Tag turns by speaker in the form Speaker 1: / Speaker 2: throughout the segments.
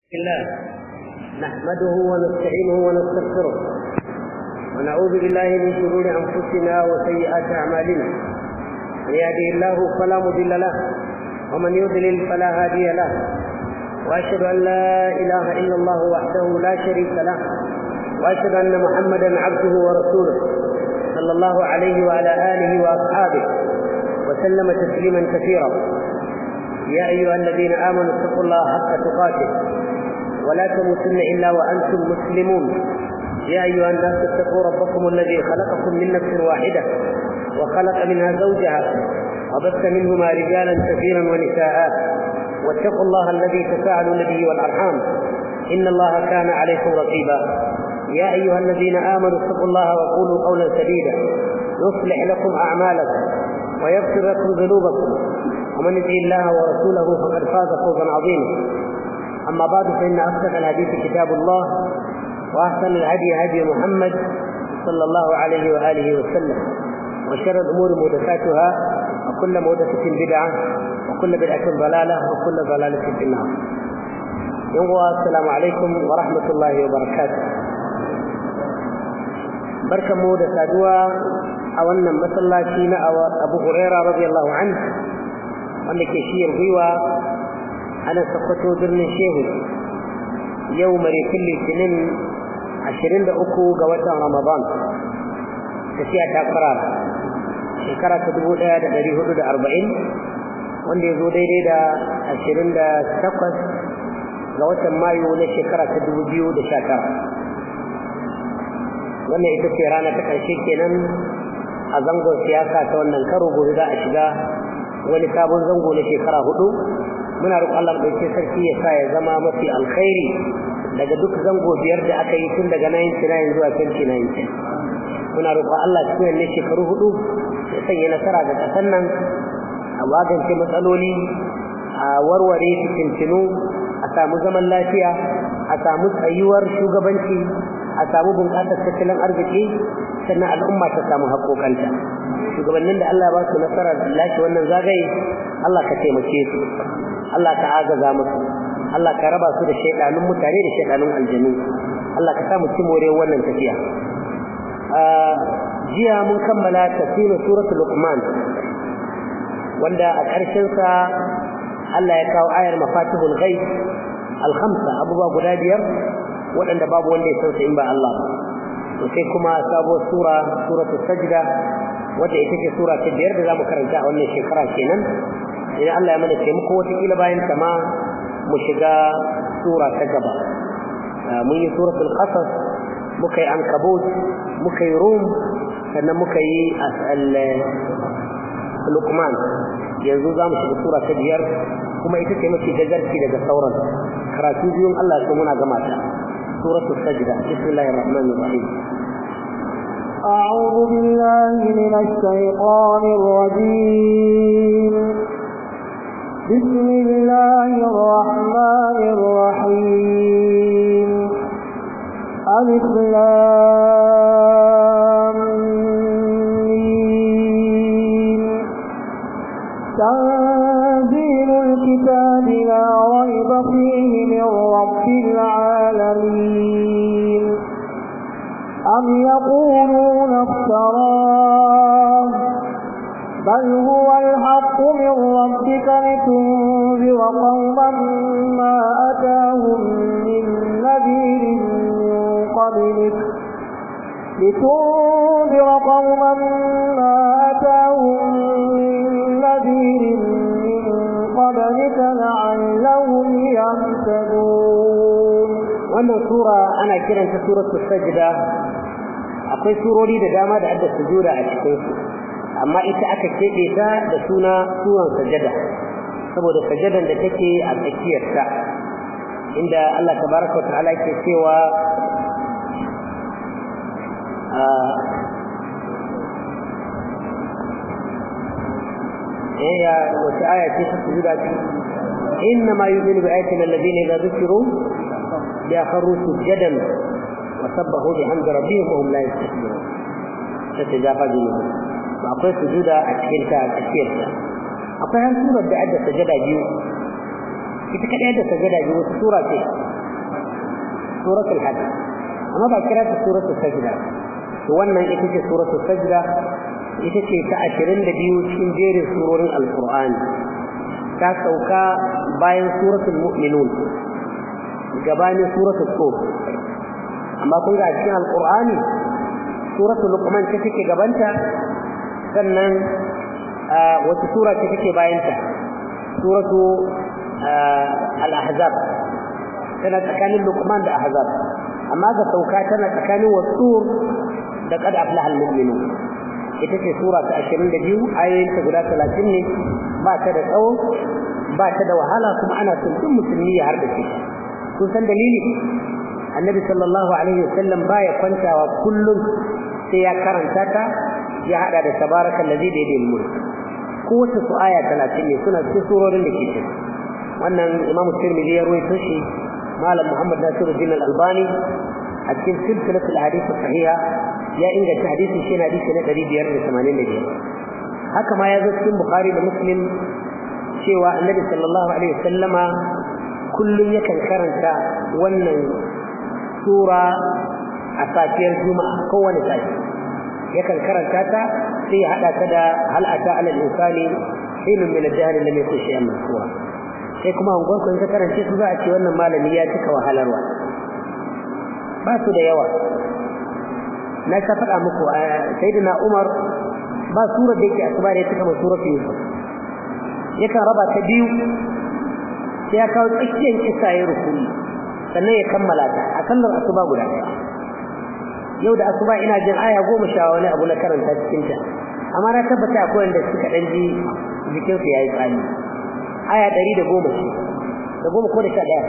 Speaker 1: الله نحمده ونستعينه ونستغفره ونعوذ بالله من شرور انفسنا وسيئات اعمالنا من يهده الله فلا مضل له ومن يضلل فلا هادي له واشهد ان لا اله الا الله وحده لا شريك له واشهد ان محمدا عبده ورسوله صلى الله عليه وعلى اله واصحابه وسلم تسليما كثيرا يا ايها الذين امنوا اتقوا الله حق تقاته ولا تموتن الا وانتم مسلمون يا ايها الناس اتقوا ربكم الذي خلقكم من نفس واحده وخلق منها زوجها وبث منهما رجالا كثيرا ونساء واتقوا الله الذي تساءلون به والارحام ان الله كان عليكم رقيبا يا ايها الذين امنوا اتقوا الله وقولوا قولا سديدا يصلح لكم اعمالكم ويغفر لكم ذنوبكم ومن يطع الله ورسوله فقد فاز فوزا عظيما أما بعد فإن أصدق الحديث كتاب الله وأحسن الهدي هدي محمد صلى الله عليه وآله وسلم وشر الأمور محدثاتها وكل محدثة بدعة وكل بدعة ضلالة وكل ضلالة في النار يوم السلام عليكم ورحمة الله وبركاته بركة مودة سادوة أولنا مسلاتين أو أبو هريرة رضي الله عنه wanda ke shiyar gwiwa ana sakwato birnin shehu yau marikin litinin 23 ga watan ramadan tafiya ta fara shekara ta 1440 wanda ya zo daidai da 28 ga watan mayu na shekara ta 2019 wannan ita ce rana ta ƙarshe kenan a zangon siyasa ta wannan karo gobe za a shiga wani sabon zango na shekara hudu muna roƙon Allah ɗauke sarki ya sa ya zama mafi alkhairi daga duk zango biyar da aka yi tun daga 99 zuwa 2019 muna roƙon Allah cikin wannan shekaru hudu ya sanya nasara ga ƙasar nan a magance matsaloli a warware fitintinu a samu zaman lafiya a samu tsayuwar shugabanci a samu bunƙasar tattalin arziki sannan al'umma ta samu haƙoƙanta shugabannin da Allah ba su nasarar lashe wannan zagaye Allah ka taimake su Allah ka agaza musu Allah ka raba su da shaidanun mutane da shaidanun aljanu Allah ka samu ci more wannan tafiya jiya mun kammala tafsirin suratul luqman wanda a ƙarshen sa Allah ya kawo ayar mafatihul ghaib al-khamsa abubuwa guda biyar waɗanda babu wanda ya san su in ba Allah to sai kuma sabuwar sura suratul sajda wadda ita ce sura ta biyar da zamu karanta a wannan shekara kenan idan Allah ya mana taimako wataƙila bayan ta ma mu shiga sura ta gaba mun yi suratul qasas muka yi ankabut muka yi rum sannan muka yi luqman yanzu za mu shiga sura ta biyar kuma ita ce mafi gajarci daga sauran karatu biyun Allah ya muna gama ta suratul sajda bismillahir rahmanir rahim
Speaker 2: أعوذ بالله من الشيطان الرجيم بسم الله الرحمن الرحيم ألف تنزيل الكتاب لا ريب فيه من رب العالمين أم يقولون افتراه بل هو الحق من ربك لتنذر قوما ما أتاهم من نذير من قبلك لتنذر قوما ما أتاهم من نذير من قبلك لعلهم يهتدون
Speaker 1: wannan sura ana kiranta suratul sajda akwai surori da dama da adda sujuda a cikin su amma ita aka kebe ta da suna suran sajada saboda sajadan da take a tsakiyar ta inda Allah tabaraka wa ta'ala yake cewa eh ya wata aya ce ta sujuda ce إنما يؤمن بآياتنا الذين إذا ذكروا ليخروا سجدا وسبحوا بحمد ربهم وهم لا يستكبرون تتجافى جنوبهم akwai sujuda a cikin ta a tsakiyar ta akwai har surar da adda sajada biyu ita kadai da sajada biyu wata sura ce suratul hajj amma ba kira ta suratul sajda to wannan ita ce suratul sajda ita ce ta ashirin da biyu cikin jerin surorin alqur'ani ta sauka bayan suratul mu'minun gabanin suratul tur amma kun ga cikin alqur'ani suratul luqman ta take gabanta sannan wata sura ce take bayanta suratu al-ahzab tana tsakanin luqman da ahzab amma ga sauka tana tsakanin wasur da qad aflaha al-mu'minun ita ce sura ta 22 ayoyin ta guda 30 ne ba ta da tsawo ba ta da wahala kuma ana son duk musulmi ya harda shi kun san dalili annabi sallallahu alaihi wasallam baya kwantawa kullum sai ya karanta ta ya hada da tabarakal ladhi bi yadihi mulk ko wata su aya 30 ne suna cikin surorin da ke cikin wannan imam tirmidhi ya ruwaito shi malam muhammad nasiruddin al-albani a cikin silsilatul hadith sahiha ya inganta hadisin shi na hadisi na 585 haka ma ya zo cikin bukhari da muslim cewa annabi sallallahu alaihi wasallama kullum yakan karanta wannan sura a safiyar juma'a kowane safi yakan karanta ta sai ya hada ta da hal ata ala al-insani hinun min ad-dahr lam yakun shay'an mazkura sai kuma an gwanko ka karance su za a ce wannan malami ya cika wahalarwa ba su da yawa na ta faɗa muku sayyidina Umar ba sura da yake asuba da ya cika suratul Yusuf yakan raba ta biyu sai ya kawo tsakiyar kisa ya rukuni sannan ya kammala ta a sallar asuba guda ɗaya yau da asuba ina jin aya goma sha wani abu na karanta cikin ta amma na tabbata akwai wanda suka dan ji jikin su yayi tsani aya ɗari da goma ce da goma ko da sha ɗaya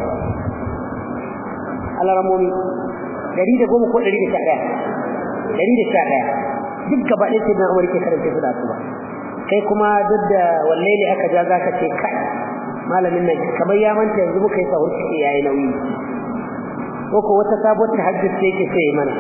Speaker 1: alaramomi ɗari da goma ko ɗari da sha ɗaya ɗari da sha ɗaya duk gaba ɗaya sai na umar ke karanta su da asuba kai kuma duk da wanne ne aka ja zaka ce kai malamin nan kamar ya manta yanzu muka yi sahur ciki yayi nauyi ko ko wata sabuwar tahajjud ce yake sai mana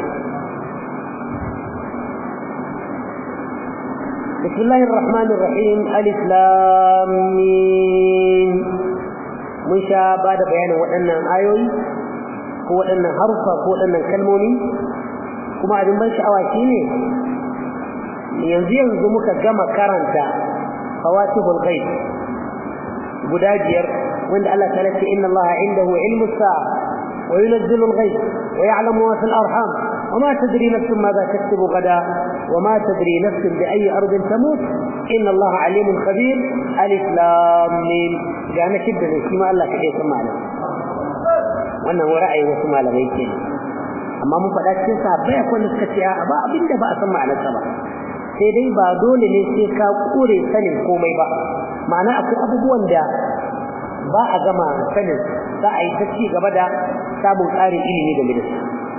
Speaker 1: بسم الله الرحمن الرحيم ألف لام ميم mun sha ba da bayanin waɗannan ayoyi ko waɗannan harufa ko waɗannan kalmomi kuma abin ban sha'awa shine yanzu yanzu muka gama karanta fawatihul ghaib guda biyar wanda Allah ta ce inna Allah indahu ilmu sa'a wa yunzilu al-ghaib wa ya'lamu ma fil arham وما تدري نفس ماذا تكتب غدا وما تدري نفس بأي أرض تموت إن الله عليم خبير ألف لام ميم جانا شدة كما الله كده سمعنا wannan wa ra'ayi wasu malamai ke amma mun faɗa cikin sahabbai akwai suka ce a ba abinda ba a san ma'anarsa ba sai dai ba dole ne sai ka kure sanin komai ba ma'ana akwai abubuwan da ba a gama sanin za a yi ta ci gaba da samun ƙarin ilimi game da su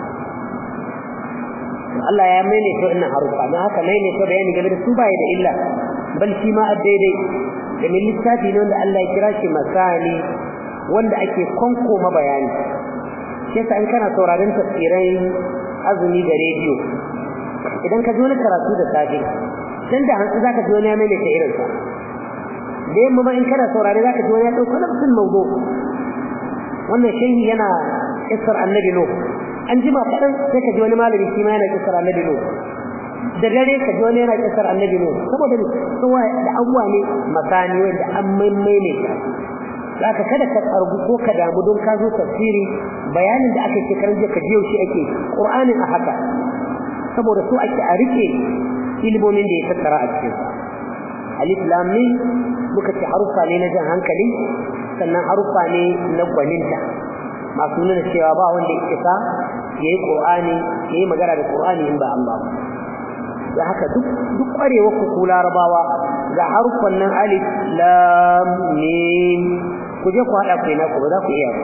Speaker 1: Allah ya maimaita wannan harufa don haka maimaita bayani game da su baya da illa bal shi ma daidai da min littafi ne wanda Allah ya kira shi masani wanda ake konkoma bayani shi yasa in kana sauraron tafsirai azumi da rediyo idan ka ji wani karatu da safe dan da hanzu zaka ji wani ya maimaita irin sa da yamma ma in kana saurare zaka ji wani ya dauko nafsin mawdu wannan shehi yana kissar annabi nuh an jima kaɗan sai ka ji wani malami shi ma yana kissar annabi nuh da dare ka ji wani yana kissar annabi nuh saboda ne kowa da abuwa ne masani wanda an maimaita zaka kada ka tsargu ko ka damu don ka zo tafsiri bayanin da aka ce karan ka ji yaushe ake qur'anin a haka saboda su ake a rike ilimomin da ya tattara a cikin alif lam mim muka ce harufa ne na jan hankali sannan harufa ne na gwaninta masu nuna cewa ba wanda ya isa yayi qur'ani yayi magana da qur'ani in ba Allah da haka duk duk kwarewa ku larabawa ga harufan nan alif lam mim ku je ku hada kai na ku ba za ku iya ba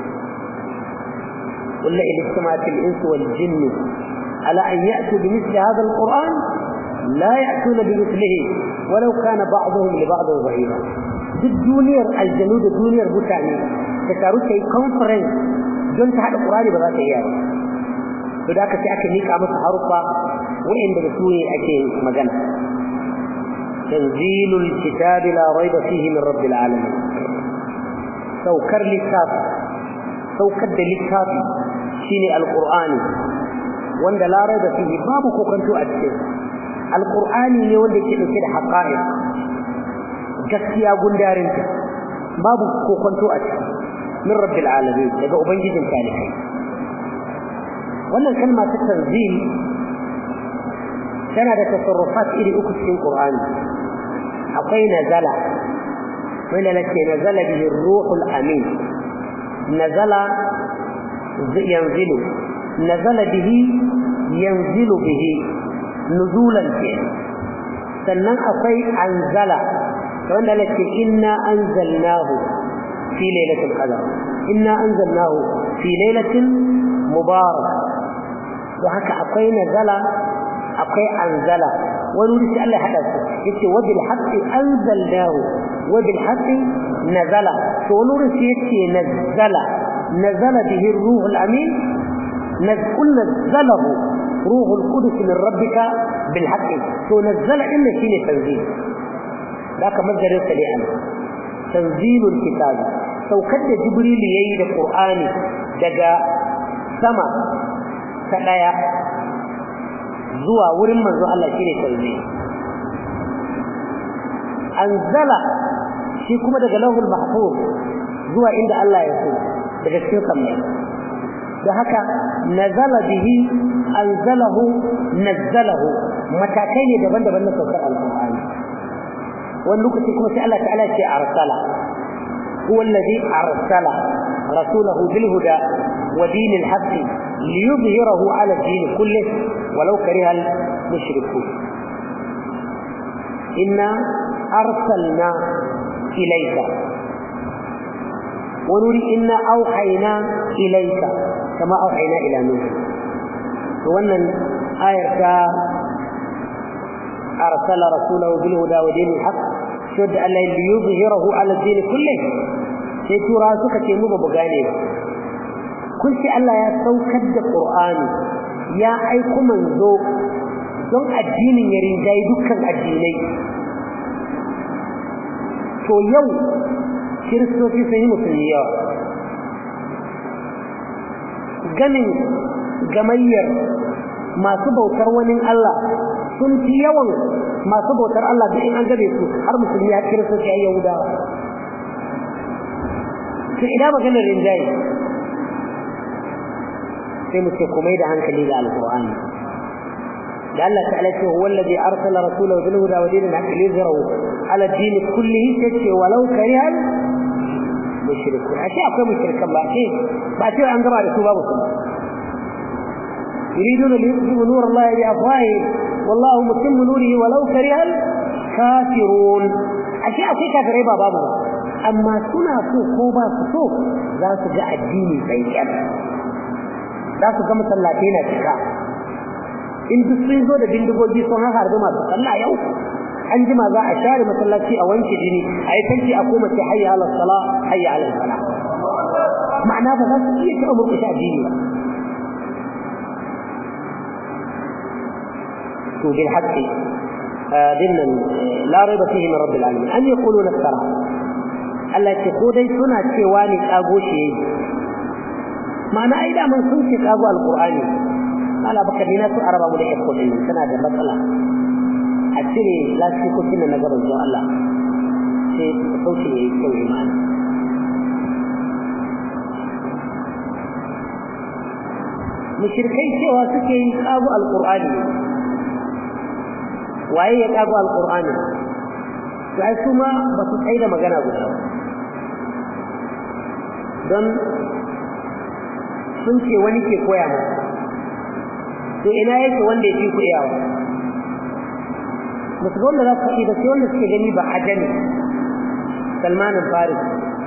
Speaker 1: kullu ilistamati al-ins wal jinn ala an ya'tu bi mithli hadha al-quran la ya'tuna bi mithlihi walau kana ba'dhum li ba'd dhahira duk duniyar aljanu da duniyar mutane ta taru ta yi conference don ta haɗa ƙurani ba za ta iya ba to da aka ce aka mika masa harufa wa'inda da su ne ake magana tanzilul kitabi la raiba fihi min rabbil alamin saukar littafi saukar da littafi shine alqur'ani wanda la raiba fihi babu kokanto a cikin alqur'ani ne wanda yake dauke da haqa'iq gaskiya gundarinta babu kokonto a ciki min rabbil alamin daga ubangijin talikai wannan kalma ta tanzil tana da tasarrufat iri uku cikin qur'ani akwai nazala wanda lake nazala bihi ruhul amin nazala yanzilu nazala bihi yanzilu bihi nuzulan ke sannan akwai anzala wanda lake inna anzalnahu fi lailatul qadr inna anzalnahu fi lailatin mubarak to haka akwai nazala akwai anzala wani wuri sai Allah hada su yace wa bil haqqi anzalnahu wa bil haqqi nazala to wani wuri sai yace nazala nazala bihi ruhul amin nazkul nazalahu ruhul qudus min rabbika bil haqqi to nazala inna shine tanzil ذاك مصدر السريع تنزيل الكتاب saukar da jibril yayi da qur'ani daga sama ta daya zuwa wurin manzo Allah shine tanzil anzala shi kuma daga lahul mahfuz zuwa inda Allah ya so daga cikin kamar da haka nazala bihi anzalahu nazzalahu matakai ne daban-daban na saukar alqur'ani wani lokaci kuma sai Allah ta'ala ce arsala huwa alladhi arsala rasulahu bil huda wa dinil haqq liyudhhirahu ala din kulli walau kariha al mushrikun inna arsalna ilayka ونري إنا أوحينا إليك كما أوحينا إلى نوح وأن آية أرسل رسوله بالهدى ودين الحق شد أن ليظهره على الدين كله sai tura suka ce mu ba mu gane ba kun ce Allah ya saukar da Qur'ani ya aiko manzo don addinin ya rinjayi dukkan addinai to yau kiristoci sun yi musulmi yawa ganin gamayyar masu bautar wani Allah sun fi yawan masu bautar Allah da in an gabe su har musulmi ya kiristoci ya yahudawa to ina maganar rinjaye sai mu ce komai da hankali ga alqur'ani da Allah ta'ala ce huwa alladhi arsala rasulahu bil huda wa dinil haqqi liyuzhirahu ala ad-din kullihi tace walau karihal mushrikun ashe akwai mushrikan ba ce ba ce an gaba da su babu su يريدون ليطفئوا نور الله بأفواههم والله متم نوره ولو كره الكافرون أشياء في كافرين بابا amma suna so ko ba su so za su ga addini tsayyar za su ga masallatai na cika in duk sun zo da bindigogi sun har harbi masu sallah yau an jima za a share masallaci a wanke jini a yi tanki a koma ce hayya ala sala hayya ala sala ma'ana ba za su iya taɓa murƙushe addini ba to bil haqqi dinnan la raiba fihi min rabbil alamin an yaquluna iftara Allah ce ko dai suna cewa ne kago shi yayi ma'ana ai da man sun ce kago alqur'ani ala baka dina su araba mu da yakko din tana da matsala a cire lasikokin na gaban zuwa Allah sai sauki yayi kyau imani mushrikai cewa suke yi kago alqur'ani waye ya kago alqur'ani sai su ma ba su tsaye da magana guda ba don sun ce wani ke koya masa to ina yake wanda ya fi koyawa ba su wanda za su yi ba sai wanda suke gani ba ajami salmanin faris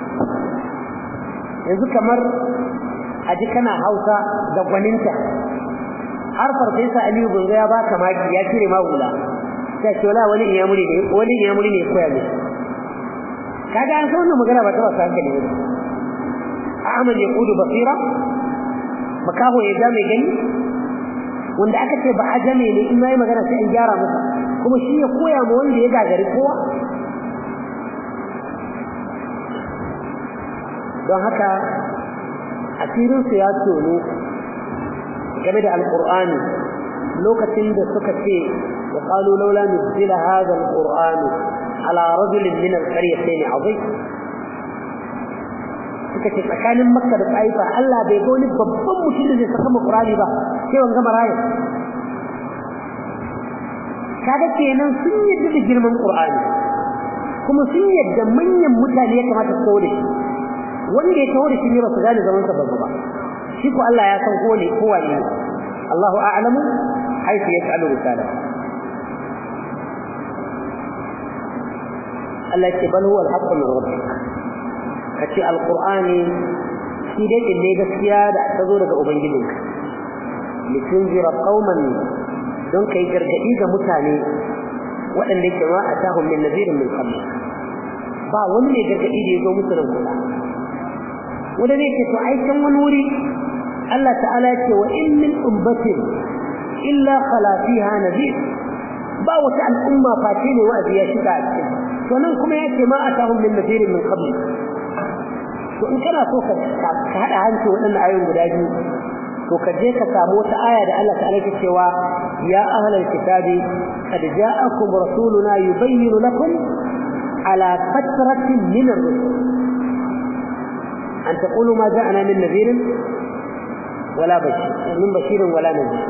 Speaker 1: yanzu kamar a ji kana hausa da gwaninta har farfesa aliyu bunga ya baka maki ya cire ma hula sai ce wala wani iyamuri ne wani iyamuri ne koya mishi kaga an san wannan magana ba ta ba hankali ba Ahmad ya kudu basira makaho ya ga mai gani wanda aka ce ba ajame ne in mai magana sai an gyara masa kuma shi ya koya ma wanda ya gagari kowa don haka asirin su ya tono game da alqur'ani lokacin da suka ce wa qalu laula nuzila hadha alqur'anu ala rajulin min alqaryatayn azim suka ce tsakanin makka da taifa Allah bai ga wani babban mutum da zai saka mu qur'ani ba sai wanga maraya kaga kenan sun yadda da girman qur'ani kuma sun yadda manyan mutane ya kamata su kawo da shi wanda ya kawo da shi ne ba su gane zaman sa babba ba shi ko Allah ya san ko ne ko wani Allahu a'lamu haythu yas'alu risala Allah ce bal huwa al-haqqu min rabbik kace al-qur'ani shi dai ne gaskiya da ta zo daga ubangijinka litunzira qauman don kai gargadi ga mutane waɗanda yake ma a tahun min nazirin min qabl ba wani ne gargadi da ya zo musu nan kula wanda ne ke to ai can wani wuri Allah ta'ala ce wa in min ummatin illa khala fiha nazir ba wata al'umma face ne wa'azi ya shiga a cikin to nan kuma ya ce ma a tahun min nazirin min qabl to in kana so ka haɗa hanci waɗannan ayoyin guda biyu to ka je ka samu wata aya da Allah ta'ala ke cewa ya ahlal kitabi qad ja'akum rasuluna yubayyinu lakum ala fatratin min ar-rusul an taqulu ma ja'ana min nadhirin wala bashir min bashirin wala nadhir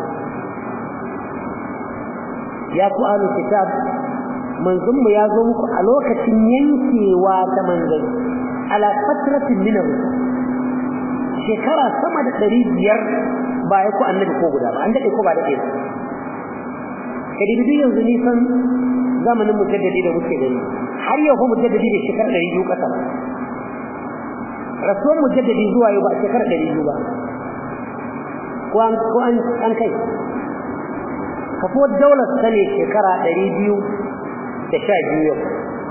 Speaker 1: ya ku ahlul kitab manzon mu ya zo muku a lokacin yankewa ta manzon ala fatratin min ar-rusul shekara sama da ɗari biyar ba ya ku annabi ko guda ba an daɗe ko ba daɗe ba kadibi yanzu nisan zamanin mujaddadi da muke gani har yau fa mujaddadi da shekara ɗari biyu ƙasa rasuwan mujaddadi zuwa yau ba shekara ɗari biyu ba ko an kai kafuwar daular ta ne shekara ɗari biyu da sha biyu yau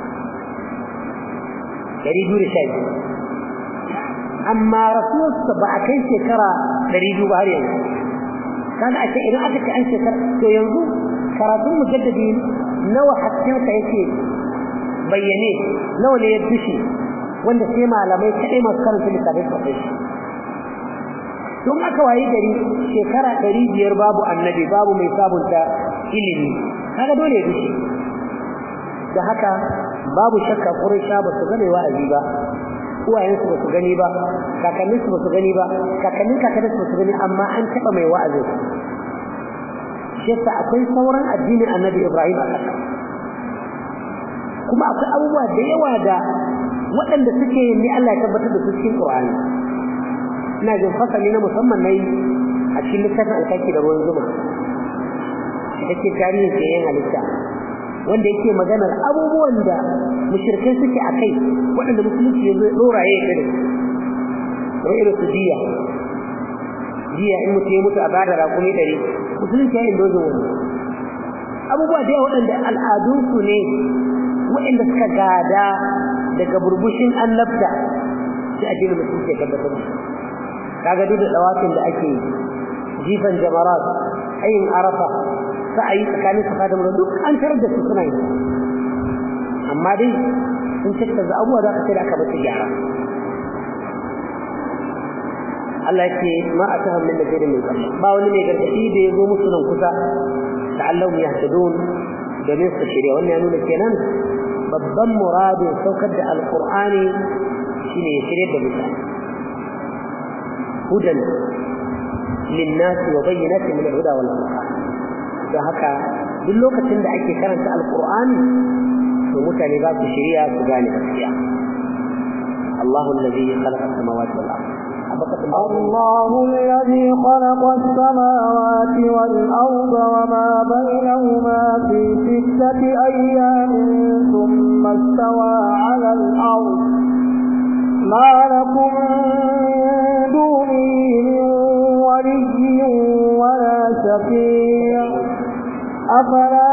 Speaker 1: ɗari biyu da sha biyu amma rasuwarsa ba a kai shekara ɗari biyu ba har yanzu kaga ake idan aka ce an shekara to yanzu karatun mujaddadi nawa haskensa yake bayyane nawa ne ya dushe wanda sai malamai kaɗai masu karanta littafai su kai shi don aka wayi gari shekara ɗari biyar babu annabi babu mai sabunta ilimi kaga dole ya dushe da haka babu shakka ƙuraisha ba su gane wa'azi ba uwayensu ba su gani ba kakanninsu ba su gani ba kakannin kakanninsu ba su gani amma an taɓa mai wa'azin shi yasa akwai sauran addinin annabi ibrahim a ƙasa kuma akwai abubuwa da yawa da waɗanda suke yin ni Allah ya tabbatar da su cikin Qur'ani ina jin fasali na musamman nayi a cikin littafin alkaki da ruwan zuma yake tarihin sayan halitta wanda yake maganar abubuwan da mushrikai suke a kai waɗanda musulunci ya zai ɗora ya yi da irin su jiya jiya in mutum ya mutu a bada raƙumi ɗari musulunci ya yi dozin wani abubuwa da yawa waɗanda al'adunsu ne waɗanda suka gada daga burbushin annabta sai addinin musulunci ya tabbatar da kaga duk da dawafin da ake jifan jamarat ayin arafa sa'ayi tsakanin safa da marwa duk an tarar da su suna yi amma dai sun tattaza abubuwa za ka sai da aka bata gyara Allah ya ce ma a tahon min nazirin min qabl ba wani mai gargadi da ya zo musu nan kusa da Allah ya hadun domin su shirya wannan ya nuna kenan babban muradin saukar da alqur'ani shine ya shirya da mutane hudan للناس وبينات من الهدى والفرقان da haka duk lokacin da ake karanta alqur'ani to mutane za su shirya su gane gaskiya Allahu alladhi khalaqa as-samawati wal ardh
Speaker 2: الله الذي خلق السماوات والأرض وما بينهما في ستة أيام ثم استوى على الأرض ما لكم من دونه من ولي ولا شفيع أفلا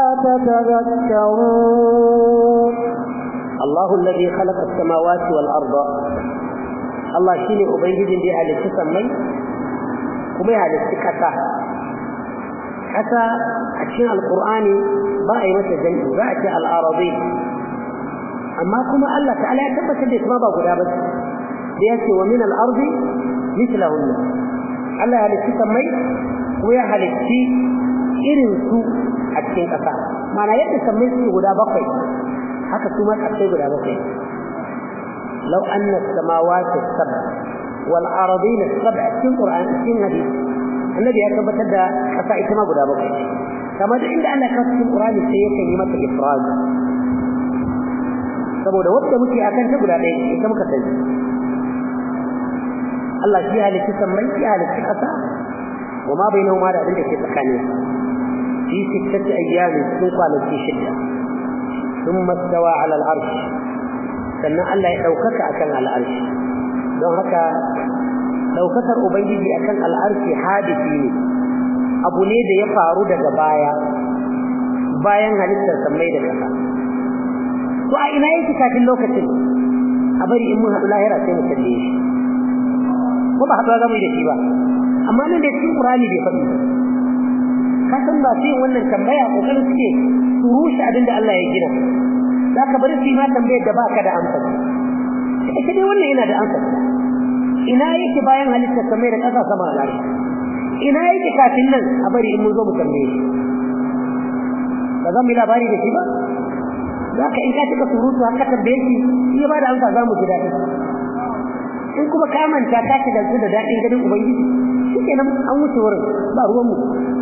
Speaker 2: تتذكرون
Speaker 1: الله الذي خلق السماوات والأرض الله شيني أبيجد دي أهل السمي كما أهل السكتة حتى أشياء القرآن باقي متى جنة باقي الأراضين أما كما الله تعالى يثبت اللي ما بقول بس ليأتي ومن الأرض مثلهن الله أهل السمي ko ya halitti irin su a cikin ƙasa mana yadda sammai suke guda bakwai haka su ma ƙasai guda bakwai lau anna samawati sab'a wal aradin sab'a cikin qur'an cikin hadisi annabi ya tabbatar da ƙasa ita ma guda bakwai kamar da inda Allah ya kawo cikin qur'ani sai yake yi mata ifrad saboda wanda muke akan ta guda ɗaya ita muka sani Allah shi halitta sammai ya halitta ƙasa wa ma bainahuma da abin da ke tsakanin في ستة أيام تنقل في شدة ثم استوى على العرش سنة الله يحوكك أكن على العرش don haka ɗaukakar ubangiji akan al'arshi hadisi ne abu ne da ya faru daga baya bayan halittar sammai da ƙasa to a ina yake kafin lokacin a bari in mun haɗu lahira sai mu kalle shi ko ba haɗuwa za mu yi da shi ba amma nan da cikin ƙurani bai faɗi ka san ba su yin wannan tambaya kokarin suke su rushe abin da Allah ya gina za ka bari su yi ma tambayar da baka da amsa ita dai wannan yana da amsa ina yake bayan halitta samai da ƙasa sama a ina yake kafin nan a bari in mun zo mu tambaye shi ba za mu yi labari da shi ba za ka in ka cika surutu haka tambaye shi shi ya ba da amsa za mu ji daɗi in kuma ka manta ka shiga da daɗin ganin ubangiji shi kenan an wuce wurin ba ruwanmu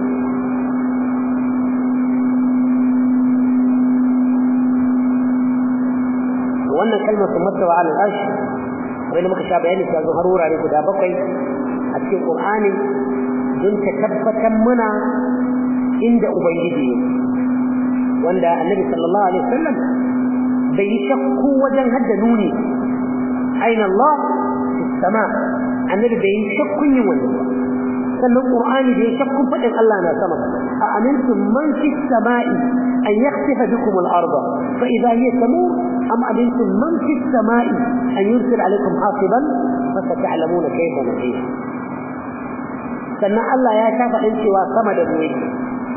Speaker 1: wannan kalmar sun masa wa alal arsh wani muka sha bayani ta zo har wurare guda bakwai a cikin qur'ani don ta tabbatar muna inda ubangiji yake wanda annabi sallallahu alaihi wasallam bai yi shakku wajen hadda nuni aina Allah fi sama annabi bai yi shakkun yin wannan ba sannan qur'ani bai shakkun fadin Allah na sama a amintum man fi samai an yakhsifa bikum al-ardh fa idha hiya tamur am amintum man fi samai an yursil alaykum hasiban fa sata'lamuna kayfa nadhir sannan Allah ya ta faɗin cewa sama da mu yake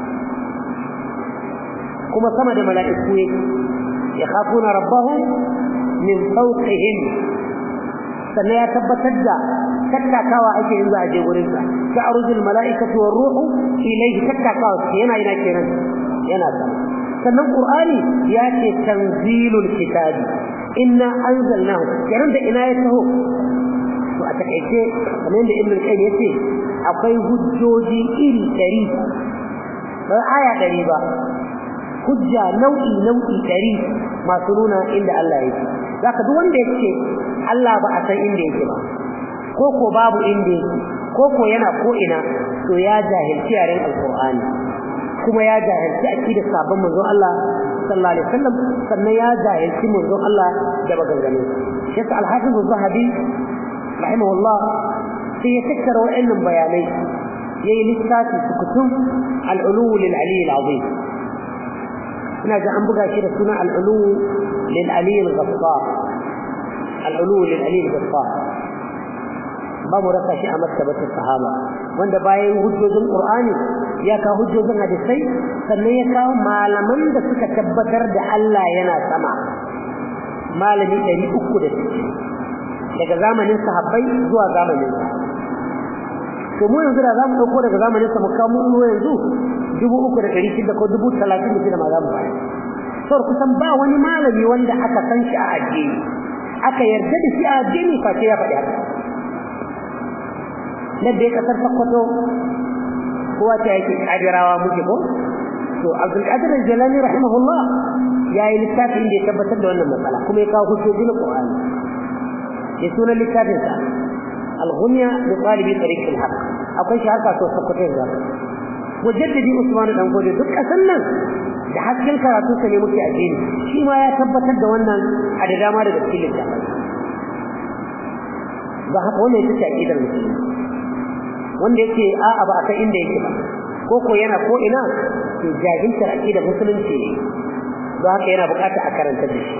Speaker 1: kuma sama da mala'iku yake yakhafuna rabbahum min fawqihim sannan ya tabbatar da tattakawa ake yin za a je gurin sa ta'rujul mala'ikatu war ruhu ilayhi tattakawa yana yana kenan yana sama sannan qur'ani ya ce tanzilul kitabi inna anzalnahu kenan da ina ya taho to a takaice kamar yadda ibnu qayyim yace akwai hujjoji iri 100 ba aya 100 ba hujja nau'i nau'i 100 masu nuna inda Allah yake zaka duk wanda yake Allah ba a san inda yake ba ko ko babu inda yake ko ko yana ko ina to ya jahilci yaren alqur'ani kuma ya jahilci aqidar sabon manzon Allah sallallahu alaihi wasallam sannan ya jahilci manzon Allah da maganganu shi yasa al-hafiz az-zahabi rahimahullah sai ya tattara wa'annan bayanai yayi lissafi sukutun al-ulu lil ali al-azim ina ga an buga shi da suna al-ulu lil ali al-ghaffar al-ulu lil ali al-ghaffar ba mu rasa shi a maktabatul sahaba wanda bayan hujjojin qur'ani ya kawo hujjojin hadisai sannan ya kawo malaman da suka tabbatar da Allah yana sama malami 360 daga zamanin sahabbai zuwa zamanin to mu yanzu da zamu dauko daga zamanin sa mu kawo mu yanzu 3600 ko 30 ma za mu bayar saboda kusan ba wani malami wanda aka san shi a addini aka yarda da shi a addini face ya faɗi haka na da kasar Sokoto kowa ta yake kadirawa muke ko to Abdul Qadir Jalani rahimahullah yayi littafin da ya tabbatar da wannan matsala kuma ya kawo hujjoji na Qur'ani ya suna littafin sa Al-Ghunya bi talibi tariq al-haq akwai shi haka to Sokoto yanzu mujaddidi Usman dan gode duk kasan nan da hasken karatu sa ne muke addini shi ma ya tabbatar da wannan a da dama daga cikin littafin ba haka wannan ita ce aqidar musulmi wanda yake a'a ba a san inda yake ba ko ko yana ko ina to jahiltar aqidar musulunci ne don haka yana bukata a karanta da shi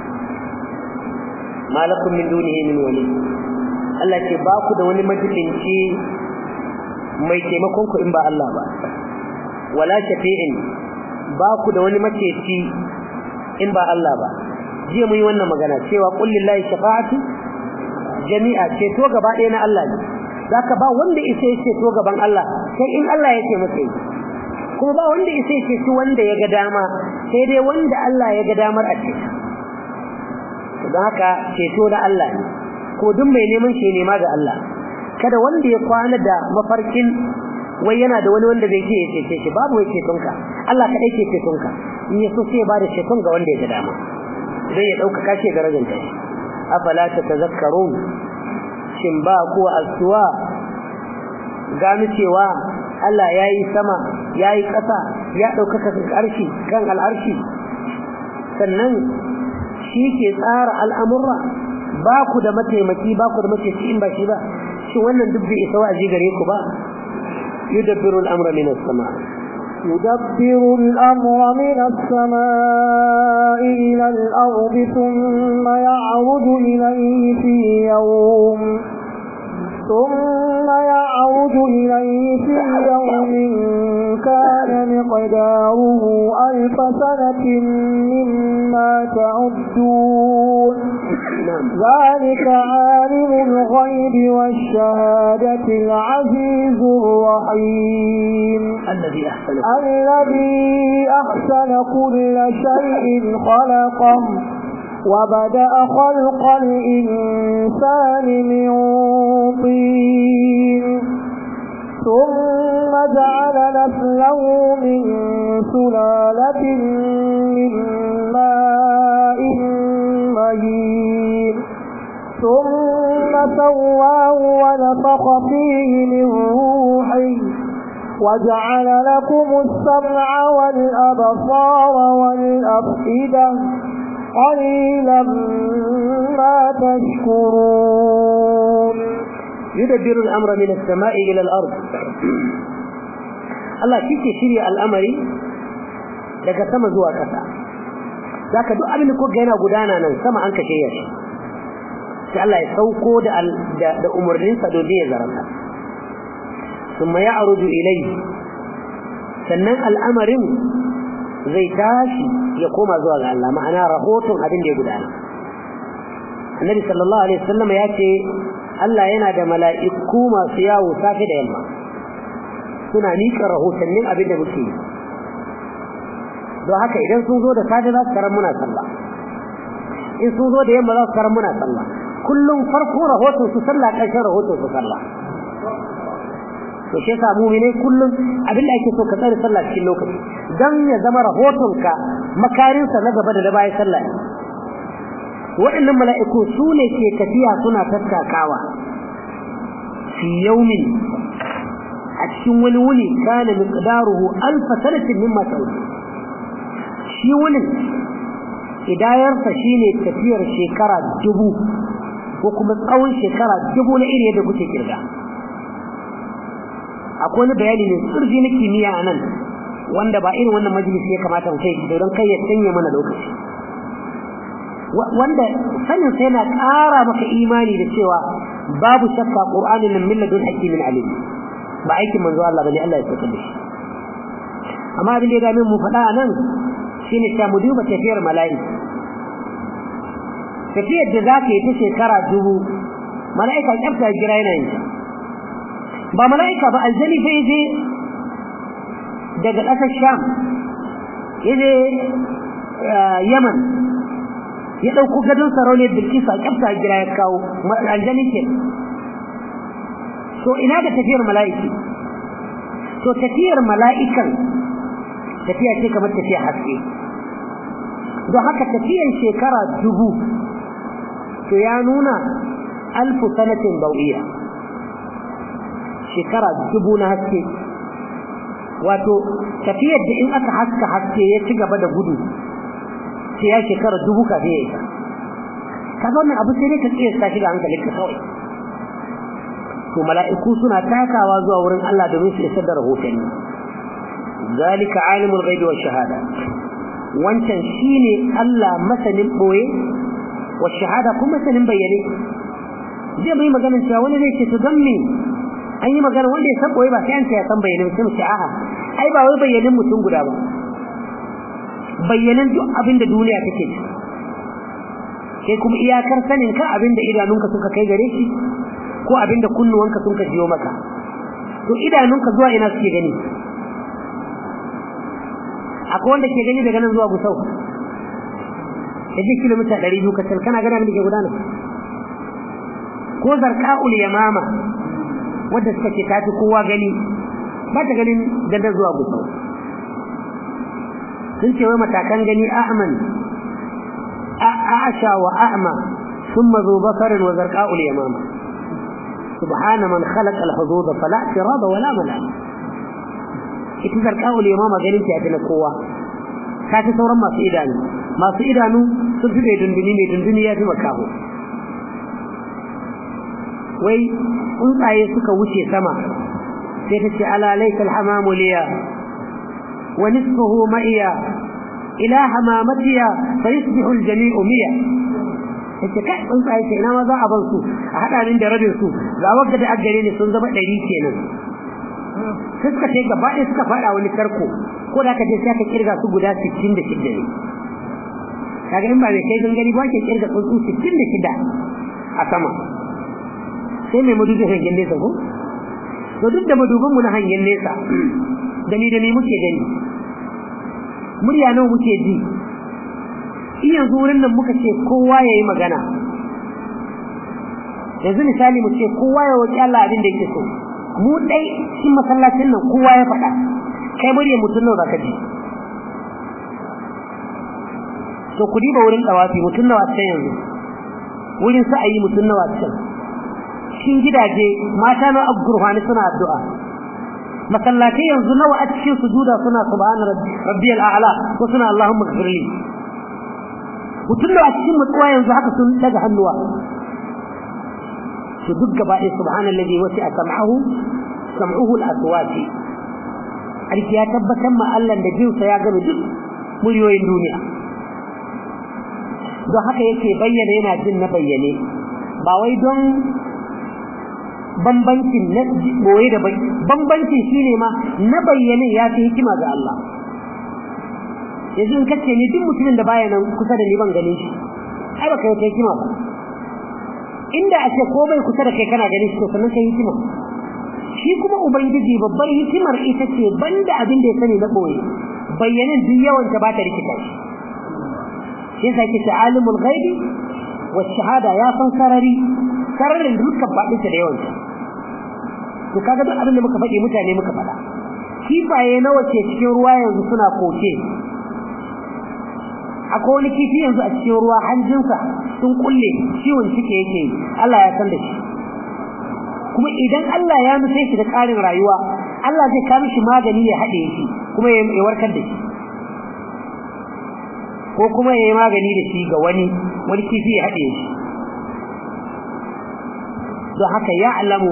Speaker 1: malakum min dunihi min wali Allah ce ba ku da wani majibinci mai taimakon ku in ba Allah ba wala shafi'in ba ku da wani maceci in ba Allah ba jiya mun yi wannan magana cewa qul lillahi shafa'atu jami'a ceto gaba ɗaya na Allah ne zaka ba wanda isa ya ceto gaban Allah sai in Allah ya ce masa yi kuma ba wanda ya sai ce wanda ya ga dama sai dai wanda Allah ya ga damar a ce don haka ceto da Allah ne ko duk mai neman shi nema ga Allah kada wanda ya kwana da mafarkin wai yana da wani wanda zai ce ya cece shi babu wai cetonka Allah kadai ke cetonka in ya so sai ya bada ceton ga wanda ya ga dama zai ya dauka kashe darajar ta shi afala tatazakkarun shin ba ku asuwa gano cewa Allah ya yi sama ya yi ƙasa ya ɗaukaka arshi kan al'arshi sannan shi ke tsara al'amurra ba ku da mataimaki ba ku da mataici in ba shi ba shi wannan duk bai isa wa'azi gare ku ba yudabbiru al'amra min as-sama
Speaker 2: يدبر الأمر من السماء إلى الأرض ثم يعرض إليه في يوم ثم يعود إليه في يوم كان مقداره ألف سنة مما تعدون ذلك عالم الغيب والشهادة العزيز الرحيم
Speaker 1: الذي أحسن
Speaker 2: الذي أحسن كل شيء خلقه وبدأ خلق الإنسان من طين ثم جعل نسله من سلالة من ماء مهين ثم سواه ونفخ فيه من روحه وجعل لكم السمع والأبصار والأفئدة قليلا ما تشكرون
Speaker 1: يدبر الأمر من السماء إلى الأرض Allah shi ke shirya al'amari daga sama zuwa ƙasa za ka duk abin da kuka yana gudana nan sama an ka shirya shi sai Allah ya sauko da umarninsa domin ya zarata sun ya aruju ilai sannan al'amarin zai tashi ya koma zuwa ga Allah ma'ana rahoton abin da ya gudana annabi sallallahu alaihi wasallam ya ce Allah yana da mala'iku masu yawo safe da yamma suna nika rahotannin abin da muke yi don haka idan sun zo da safe za su karan muna sallah in sun zo da yamma za su karan muna sallah kullum farko rahoton su sallah ƙarshen rahoton su sallah to shi yasa mu'minai kullum abin da ake so ka tsare sallah cikin lokaci dan ya zama rahotonka makarinsa na gaba da na bayan sallah waɗannan mala'iku su ne ke tafiya suna tattakawa fi yaumin a cikin wani wuni kana miqdaruhu alf sanatin mimma ta'ud shi wunin idayarsa shine tafiyar shekara dubu ko kuma tsawon shekara dubu na iri yadda kuke kirga akwai wani bayani ne surfi na kimiyya a nan wanda ba irin wannan majalisi ya kamata mu kai don kai ya sanya mana lokaci wanda sanin sai yana ƙara maka imani da cewa babu shakka qur'anin nan min ladun hakimin alim ba aikin manzo Allah bane Allah ya saka da shi amma abin da ya dame mu faɗa a nan shine ta mu duba tafiyar mala'ika tafiyar da zaka yi ta shekara dubu mala'ika kyafta jira yana yin ba mala'ika ba aljani fa yaje daga ƙasar sham yaje yaman ya ɗauko gadon sarauniyar bilkisu a kyafta jira ya kawo aljani ke to ina da tafiyar mala'iki to tafiyar mala'ikan tafiya ce kamar tafiya haske don haka tafiyar shekara dubu to ya nuna alfu sanatin bau'iya shekara dubu na haske wato tafiyar da in aka haska haske ya ci gaba da gudu sai ya shekara dubu kafin ya isa kaga wannan abu sai dai ka tsaye ta shiga hankalin ka kawai to mala'iku suna takawa zuwa wurin Allah domin su isar da rahotanni zalika alimul ghaibi wash shahada wancan shine Allah masanin boye wash shahada kuma masanin bayyane zai mai maganar cewa wani zai ce to dan me an yi magana wanda ya san boye ba sai an ce ya san bayyane sai mu ce a'a ai ba wai bayyanin mutum guda ba bayyanan duk abin da duniya take ci sai kuma iyakar sanin ka abin da idanunka suka kai gare shi ko abin da kunnuwanka sun ka jiyo maka to idanunka zuwa ina suke gani akwai wanda ke gani daga nan zuwa gusau ya ji kilomita ɗari biyu kacal kana gana da ke gudana ko zarka'ul yamama wadda suka ce tafi kowa gani ba ta ganin dandan zuwa gusau sun ce wai matakan gani a'man a'asha wa a'ma ثم ذو بصر وزرقاء اليمامة سبحان من خلق الحدود فلا اعتراض ولا ملام ita zarqa'ul yamama ganin ta yafi na kowa ka ta sauran masu idanu masu idanu sun fi mai dunduni mai dunduni ya fi makaho wai tsuntsaye suka wuce sama sai ta ce ala laika alhamamu liya wa nisfuhu ma'iya ila hamamatiya fa yusbihu aljami'u miya yace kai tsuntsaye ce ina ma za a ban su a hada min da rabin su ga wagga da aggare ne sun zama ɗari kenan sai suka ce gaba ɗaya suka faɗa wani tarko ko da ka je sai ka kirga su guda 66 ne kaga in ba mai kai gangari ba ke kirga tsuntsu 66 a sama sai mai madubi hangen nesa ko to duk da madubin mu na hangen nesa da ni da ni muke gani murya nawa muke ji in yanzu wurin nan muka ce kowa yayi magana yanzu misali mu ce kowa ya wuce Allah abin da yake so mu dai cikin masallacin nan kowa ya faɗa kai murya mutum nawa zaka ji to ku diba wurin dawafi mutum nawa can yanzu wurin sa'ayi mutum nawa can cikin gidaje mata na abgurhani suna addu'a masallatai yanzu nawa a cikin sujuda suna subhana rabbiyal a'la ko suna allahumma ighfirli mutum nawa a cikin mutuwa yanzu haka sun daga hannuwa to duk gaba ɗaya subhanallazi wasi'a sam'ahu sam'uhu al-aswati alki ya tabbatar ma Allah da jinsa ya gano duk muryoyin duniya don haka yake bayyana yana jin na bayyane ba wai don bambancin na boye da bambancin shine ma na bayyane ya fi hikima ga Allah yanzu in kace ni duk mutumin da baya nan kusa da ni ban gane shi ai baka yi hikima ba inda a ce ko bai kusa da kai kana gani shi to sannan kai hikima shi kuma ubangiji babbar hikimar ita ce banda abin da ya sani na boye bayyanin duk yawan ta ba ta rikita shi shi yasa yake alimul ghaibi wa shahada ya san sarari sararin dukkan baɗin ta da yawan ta to kaga duk abin da muka faɗi mutane muka faɗa kifaye nawa ke cikin ruwa yanzu suna koke akwai wani kifi yanzu a cikin ruwa hanjinsa sun kulle ciwon ciki yake Allah ya san da shi kuma idan Allah ya nufe shi da ƙarin rayuwa Allah zai kawo shi magani ya haɗe shi kuma ya warkar da shi ko kuma ya yi magani da shi ga wani wani kifi ya haɗe shi don haka ya alamu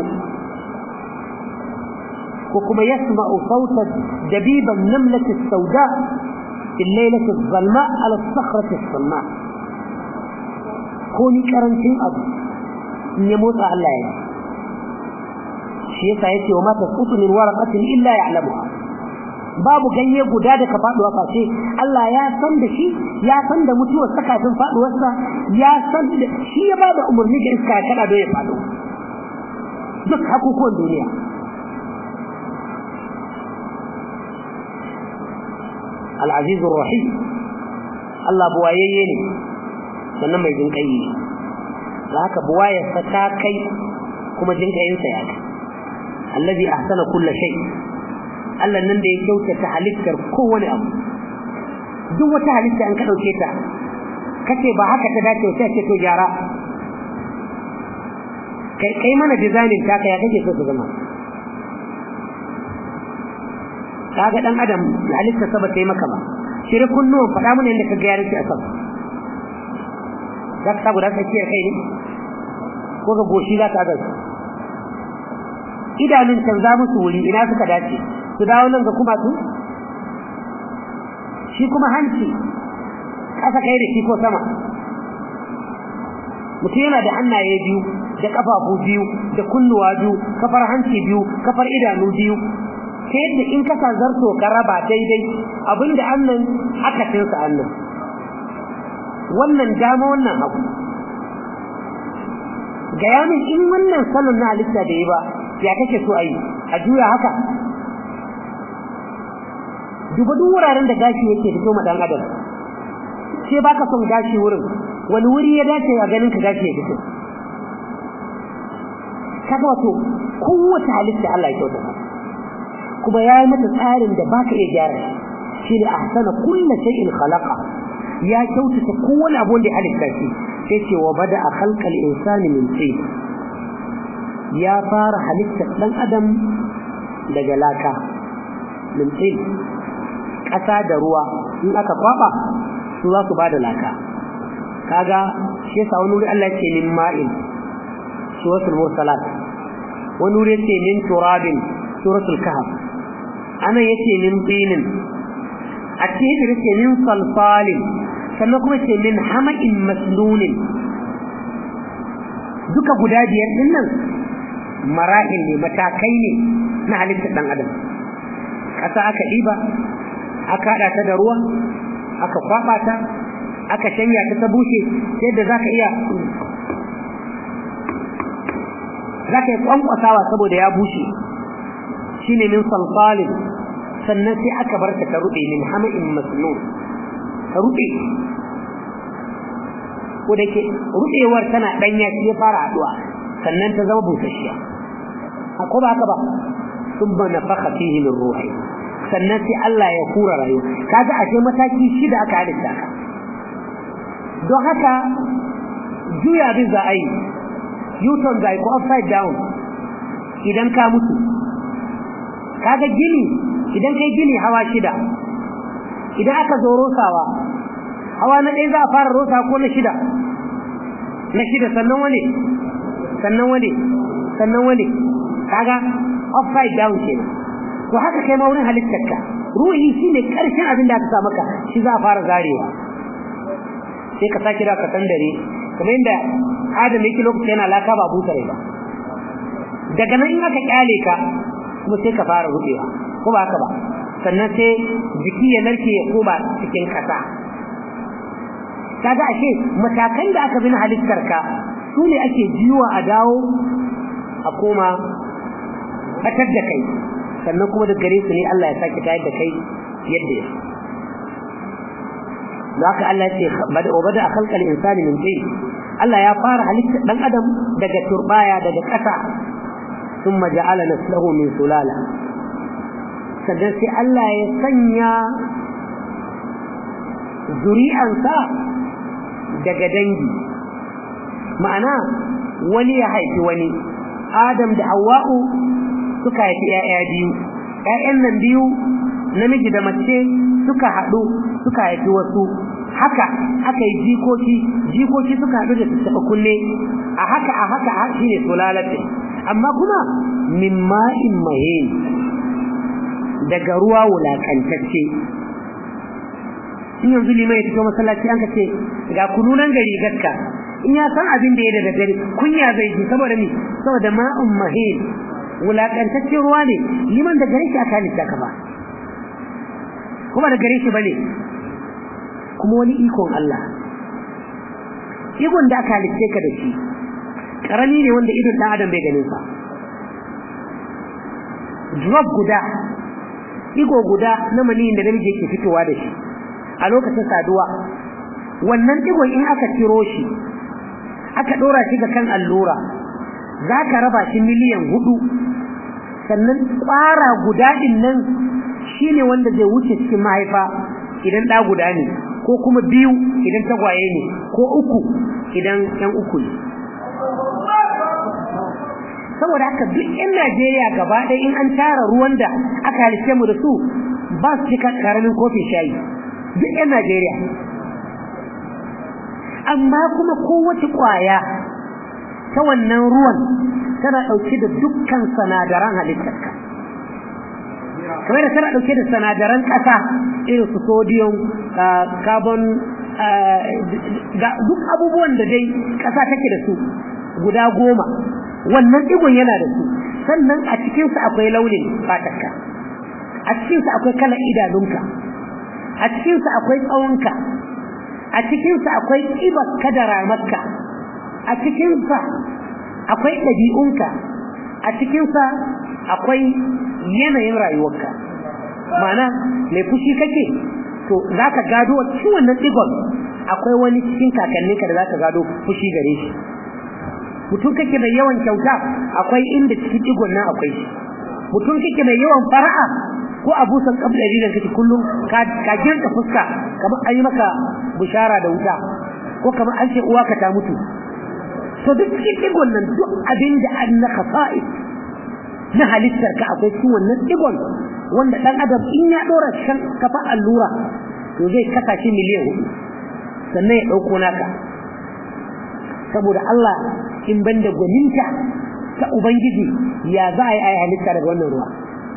Speaker 1: ko kuma yasma'u sautan dabiban namlati sauda في الليلة الظلماء على الصخرة الصماء كوني كرنتين أبو يموت على الله شيء سيأتي وما تسقط من ورقة إلا يعلمها babu ganye guda da ka faɗuwa face Allah ya san da shi ya san da mutuwar sakatun faɗuwarsa ya san da shi ya ba da umarni ga iska ya kada don ya faɗo duk hakukuwan duniya العزيز الرحيم الله بوايي ne sannan mai jin kai da haka buwaya ta kai kuma jin kayin sa ya kai allazi ahsana kulli shay Allah nan da ya kyautata halittar kowane abu duk wata halitta an ka dauke ta kace ba haka ta dace sai ce to gyara kai kai mana designing ta kai ya kake so ta zama kaga dan adam halitta sa ba ta yi maka ba shiri kunnuwan faɗa mana yadda ka ga yaran a sama za ka samu da ka ciyar kai ne ko ga goshi za ka agasu idanun canza musu wuri ina suka dace su dawo nan ga kuma su shi kuma hanci ƙasa kai da shi ko sama mutum yana da hannaye biyu da ƙafafu biyu da kunnuwa biyu kafar hanci biyu kafar idanu biyu ta yadda in ka zarto ka raba daidai abinda annan aka tinsa annan wannan dama wannan hagu ga yamin in wannan salon na halitta da yi ba ya kake so ayi a juya haka duba duk wuraren da gashi yake fito ma dan adam sai baka son gashi wurin wani wuri ya dace a ganin ka gashi ya fito kaga wato kowace halitta Allah ya kyauta kuma ya yi mata tsarin da baka iya gyara shi ne ahsana kullu shay'in khalaqa ya kyautata kowane abu da ya halitta shi sai ce wa bada a khalqal insani min tin ya fara halittar dan adam daga laka min tin ƙasa da ruwa in aka kwaba su za su ba da laka kaga shi yasa wani wuri Allah ce min ma'in suratul mursalat wani wuri ce min turabin suratul kahf ana yace min tinin a cikin yace min salsalin sannan kuma ce min hama'in masnunin duka guda biyar din nan marahil ne matakai ne na halittar dan adam ƙasa aka ɗiba aka haɗa ta da ruwa aka kwaɓa ta aka shanya ta ta bushe sai da zaka iya zaka yi kwankwasawa saboda ya bushe shine min salsalin sannan sai aka bar ta ta ruɗe min hama'in masnun ta ruɗe ko da ke ruɗewar tana ɗanya shi ya fara haɗuwa sannan ta zama busasshiya ko ba haka ba sun ba na faka fihi min ruhi sannan sai Allah ya kura rayu kaga ashe mataki shida aka halitta ka don haka juya bin za a yi yuton za ko upside down idan ka mutu kaga gini idan kai gini hawa shida idan aka zo rosawa hawa na ɗaya za a fara rosa ko na shida na shida sannan wani sannan wani sannan wani kaga upside down kenan to haka kai ma wurin halittarka ruhi shine karshen abin da aka sa maka shi za a fara zarewa sai ka sake da ka dare kamar yadda adam yake lokaci yana laka ba busa rai ba daga nan in aka kyale ka kuma sai ka fara rubewa ko ba haka ba sannan sai jiki ya narke ya koma cikin kasa kaga ashe matakan da aka bi na halittarka su ne ake jiwa a dawo a koma batar da kai sannan kuma da gare su ne Allah ya sake tayar da kai yadda ya da haka Allah ya ce wa bada a khalqal insani min tin Allah ya fara halitta dan adam daga turbaya daga ƙasa thumma ja'ala naslahu min sulala sannan sai Allah ya sanya zuri'ansa daga dangi ma'ana wani ya haifi wani Adam da Hawwa'u suka haifi ‘ya'ya biyu, ‘ya'yan nan biyu namiji da mace suka haɗu suka haifi wasu, haka aka yi jikoki, jikoki suka haɗu da su taɓa kunne, a haka a haka a shi ne sulalatin, amma kuma min ma'in mahe daga ruwa wulaƙantacce. In yanzu limai ya fito masallaci an ka ce, ga kununan gari gaska, in ya san abin da ya da dare kunya zai ji saboda ni saboda ma'un mahin wulakantaccen ruwa ne liman da gare shi aka halitta ka ba kuma da gare shi bane kuma wani ikon Allah ikon da aka halitta ka da shi karami ne wanda idon dan adam bai ganin sa drop guda igo guda na maniyin da namiji yake fitowa da shi a lokacin saduwa wannan digon in aka ciro shi aka ɗora shi ga kan allura za ka raba shi miliyan hudu sannan ƙwara guda ɗin nan shi ne wanda zai wuce cikin mahaifa idan ɗa guda ne ko kuma biyu idan tagwaye ne ko uku idan ‘yan uku ne saboda haka duk ‘yan Najeriya gaba ɗaya in an tara ruwan da aka halice mu da su ba su cika karamin kofin shayi duk ‘yan Najeriya amma kuma kowace kwaya ta wannan ruwan tana ɗauke da dukkan sanadaran halittarka kamar da tana ɗauke da sanadaran ƙasa irin su sodium carbon duk abubuwan da dai ƙasa take da su guda goma wannan ɗigon yana da su sannan a cikinsa akwai launin fatarka a cikinsa akwai kalar idanunka a cikinsa akwai tsawonka a cikinsa akwai ƙibar kadara makka a cikinsa akwai ɗabi'unka a cikinsa akwai yanayin rayuwarka ma'ana mai fushi kake to za ka gado a cikin wannan digon akwai wani cikin kakanninka da za ka gado fushi gare shi mutum kake mai yawan kyauta akwai inda cikin digon nan akwai shi mutum kake mai yawan fara'a ko abusan kabdari da kake kullum ka girka fuska kamar an yi maka bishara da wuta ko kamar an ce uwa ka ta mutu to duk cikin digon nan duk abin da an na khasa'i na halittar ka akwai cikin wannan digon wanda dan adam in ya dora shan kafa allura to zai kasa shi miliyan hudu sannan ya dauko naka saboda Allah in banda gwaninta ta ubangiji ya za a yi ayi halitta daga wannan ruwa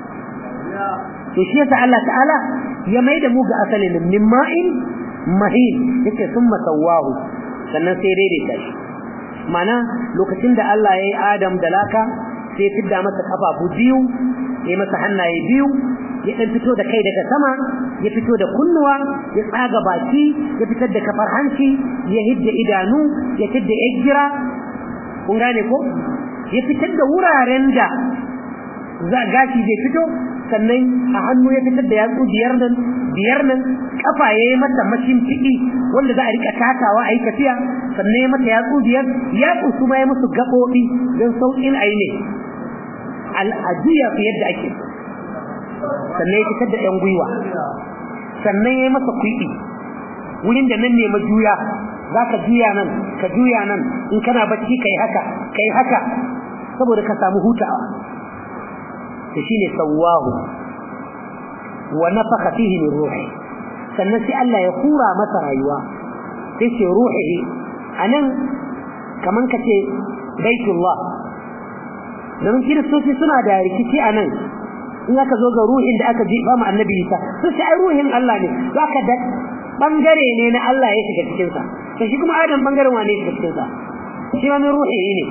Speaker 1: to shi yasa Allah ta'ala ya mai da mu ga asalin min ma'in mahin yake summa sawahu sannan sai daidaita shi mana lokacin da Allah ya yi Adam da laka sai ya fidda masa kafafu biyu ya masa hannaye biyu ya dan fito da kai daga sama ya fito da kunnuwa ya tsaga baki ya fitar da kafar hanci ya hidda idanu ya fidda yagira kun gane ko ya fitar da wuraren da za gashi zai fito sannan a hannu ya fitar da yatsu biyar nan biyar nan kafa ya yi mata mashin fiɗi wanda za a rika takawa a yi tafiya sannan ya mata yatsu biyar yatsu su ma ya musu gaɓoɓi don sauƙin a yi ne al'ajiya fi yadda ake sannan ya fitar da ɗan gwiwa sannan ya yi masa kwiɓi wurin da nan ne majuya za ka juya nan ka juya nan in kana bacci ka yi haka ka yi haka saboda ka samu hutawa to shine sawahu wa nafakha fihi min ruhi sannan sai Allah ya kura masa rayuwa sai ce ruhi anan kaman kace baitullah dan kiristoci suna da rikici anan in aka zo ga ruhin da aka jiba mu annabi Isa sai ai ruhin Allah ne zaka da bangare ne na Allah ya shiga cikin sa to shi kuma Adam bangaren wane ya shiga cikin sa shi ma min ruhi ne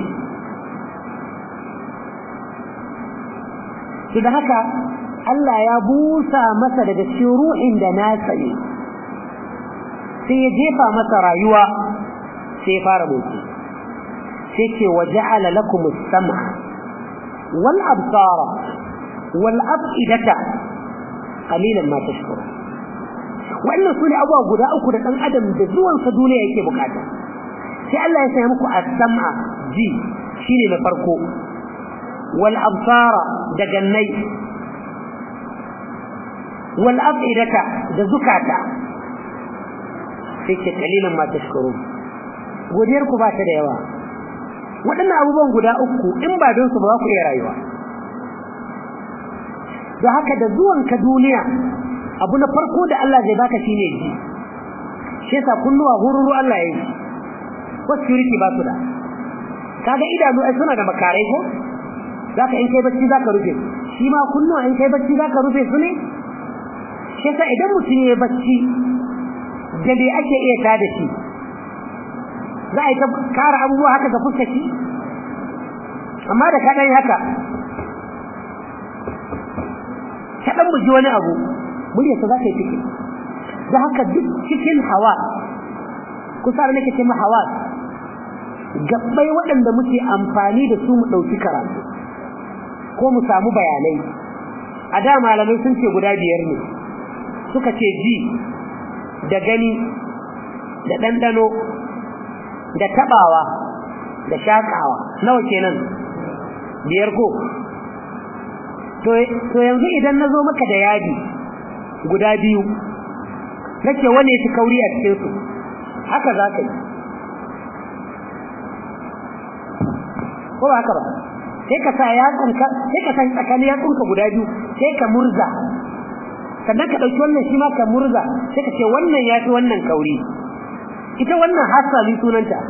Speaker 1: to da haka Allah ya busa masa daga cikin ruhin da nasa ne sai ya jefa masa rayuwa sai ya fara motsi sai ce wa ja'ala lakum as-sam'a wal absara wal af'idata qalilan ma tashkurun wannan sune abubuwa guda uku da dan adam da zuwan sa duniya yake bukata sai Allah ya sanya muku as-sam'a ji shine na farko wal absara da gannai wal af'idata da zukata sai ce kalilan ma tashkurun godiyar ku ba ta da yawa waɗannan abubuwan guda uku in ba don su ba za ku iya rayuwa don haka da zuwan ka duniya abu na farko da Allah zai baka shine ji shi yasa kunnuwa hururu Allah ya yi wasu security ba su da kaga idanu ai suna da makarai ko zaka in kai bacci zaka rufe shi ma kunnuwa in kai bacci zaka rufe su ne shi yasa idan mutum ya bacci da dai ake iya tada shi za a yi ta kara abubuwa haka ga fuskaci amma da kaɗan haka kaɗan buji wani abu muryarsa za ta yi ciki da haka duk cikin hawa kusa da nake ce ma hawa gabbai waɗanda muke amfani da su mu ɗauki karatu ko mu samu bayanai a da malamai sun ce guda biyar ne suka ce ji da gani da ɗanɗano da taɓawa da shaƙawa nawa kenan biyar ko to yanzu idan na zo maka da yadi guda biyu nake wane su kauri a cikinsu haka za ka yi ko ba haka ba sai ka sa yatsunka sai ka san tsakanin yatsunka guda biyu sai ka murza sannan ka ɗauki wannan shi ma ka murza sai ka ce wannan ya fi wannan kauri ita wannan hasali sunanta